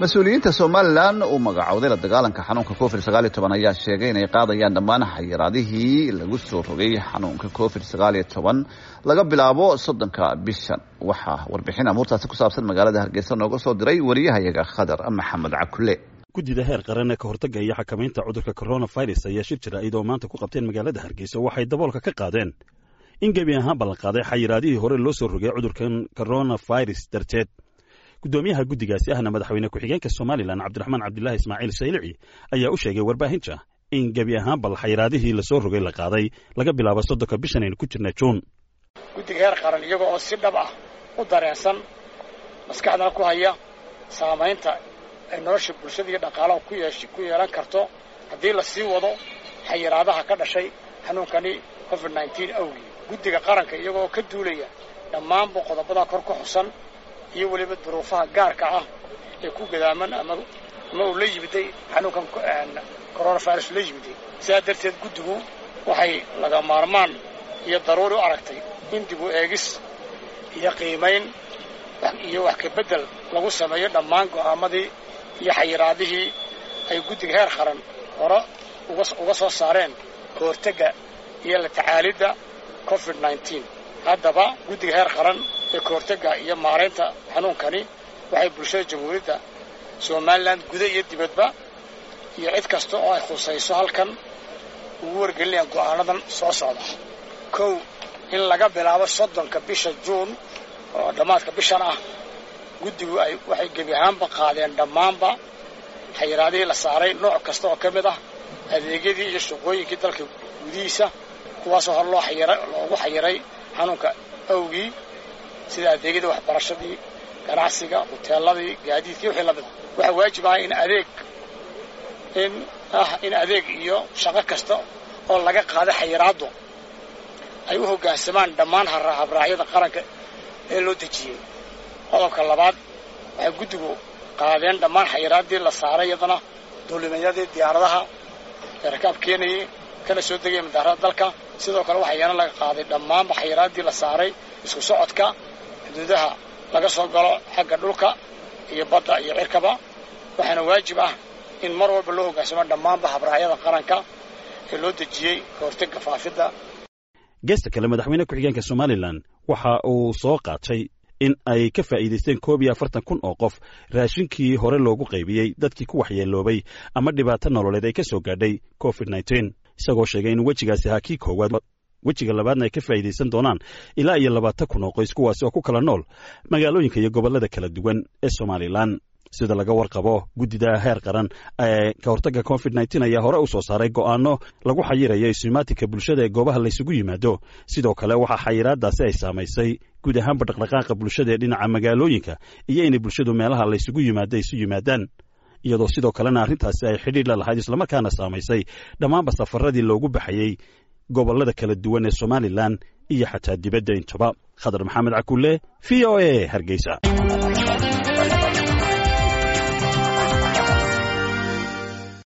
mas-uuliyiinta somalilan uu magacowday la dagaalanka xanuunka covid sagaal iyo toban ayaa sheegay inay qaadayaan dhammaan xayiraadihii lagu soo rogay xanuunka covid sagaal iyo toban laga bilaabo soddonka bishan waxaa warbixin amuurtaasi ku saabsan magaalada hargeysa nooga soo diray wariyahayaga khadar maxamed cakule guddida heer qaran ee ka hortagga iyo xakamaynta cudurka coronavirus ayaa shir jira iyadoo maanta ku qabteen magaalada hargeysa waxay daboolka ka qaadeen in gebi ahaan ballan qaaday xayiraadihii hore loo soo rogay cudurkan coronavirus darteed guddoomiyaha guddigaasi ahna madaxweyne ku-xigeenka somalilan cabdiraxmaan cabdilaahi ismaaciil saylici ayaa u sheegay warbaahinta in gebi ahaan bal xayiraadihii lasoo rogay la qaaday laga bilaabo soddonka bishan aynu ku jirna juun guddiga heer qaran iyaga oo si dhab ah u dareensan maskaxdana ku haya saamaynta ay nolosha bulshada iyo dhaqaalaha ku yeesh ku yeelan karto haddii la sii wado xayiraadaha ka dhashay xanuunkani covid nneteen awgii guddiga qaranka iyagoo ka duulaya dhammaanba qodobada kor ka xusan iyo weliba duruufaha gaarka ah ee ku gadaaman ama ama uu la yimiday xanuunkan coronavirus la yimiday sidaa darteed guddigu waxay laga maarmaan iyo daruuri u aragtay in dib u eegis iyo qiimayn iyo wax ka beddel lagu sameeyo dhammaan go'aamadii iyo xayiraadihii ay guddiga heer qaran hore uga soo saareen ka hortagga iyo la tacaalidda covid nneteen haddaba guddiga heer qaran ee ka hortagga iyo maaraynta xanuunkani waxay bulshada jamhuuriyadda somalilan guda iyo dibadba iyo cid kasta oo ay khusayso halkan ugu wargelinayaan go'aanadan soo socda kow in laga bilaabo soddonka bisha juun oo dhammaadka bishan ah guddigu ay waxay gebi ahaanba qaadeen dhammaanba xayiraadihii la saaray nooc kasta oo ka mid ah adeegyadii iyo shaqooyinkii dalka gudihiisa kuwaasoo hor loo xayira loogu xayiray xanuunka awgii sida adeegyadii waxbarashadii ganacsiga huteeladii gaadiidkii wixii lamid a waxaa waajib ah in adeeg in ah in adeeg iyo shaqo kasta oo laga qaada xayiraaddu ay u hoggaansamaan dhammaan habraacyada qaranka ee loo dejiyey qodobka labaad waxay guddigu qaadeen dhammaan xayiraaddii la saaray iyadana duulimayadii diyaaradaha ee rakaab keenayay kana soo degaya madaarada dalka sidoo kale waxaa iyana laga qaaday dhammaanba xayiraaddii la saaray isku socodka xuduudaha laga soo galo xagga dhulka iyo badda iyo cirkaba waxaana waajib ah in mar walba loo hoggaansamo dhammaanba habraacyada qaranka ee loo dejiyey ka hortagga faafidda geesta kale madaxweyne ku-xigeenka somalilan waxa uu soo qaatay in ay ka faa'iidaysteen koob iyo afartan kun oo qof raashinkii hore loogu qaybiyey dadkii ku waxyeeloobay ama dhibaato nololeed ay ka soo gaadhay covid nneteen isagoo sheegay in wejigaasi ahaa kii koowaad wejiga labaadna ay ka faa'iidaysan doonaan ilaa iyo labaatan kun oo qoys kuwaasi oo ku kala nool magaalooyinka iyo gobollada kala duwan ee somalilan sida laga warqabo guddida heer qaran ee ka hortagga covid nneteen ayaa hore u soo saaray go'aano lagu xayirayo ismaatinka bulshada ee goobaha laysugu yimaado sidoo kale waxaa xayiraadaasi ay saamaysay guud ahaanba dhaqdhaqaaqa bulshada ee dhinaca magaalooyinka iyo inay bulshadu meelaha laysugu yimaado isu yimaadaan iyadoo sidoo kalena arrintaasi ay xidhiidh la lahayd islamarkaana saamaysay dhammaanba safaradii loogu baxayey gobollada kala duwan ee somalilan iyo xataa dibadda intaba khadar maxamed cakulle v o a hargeysa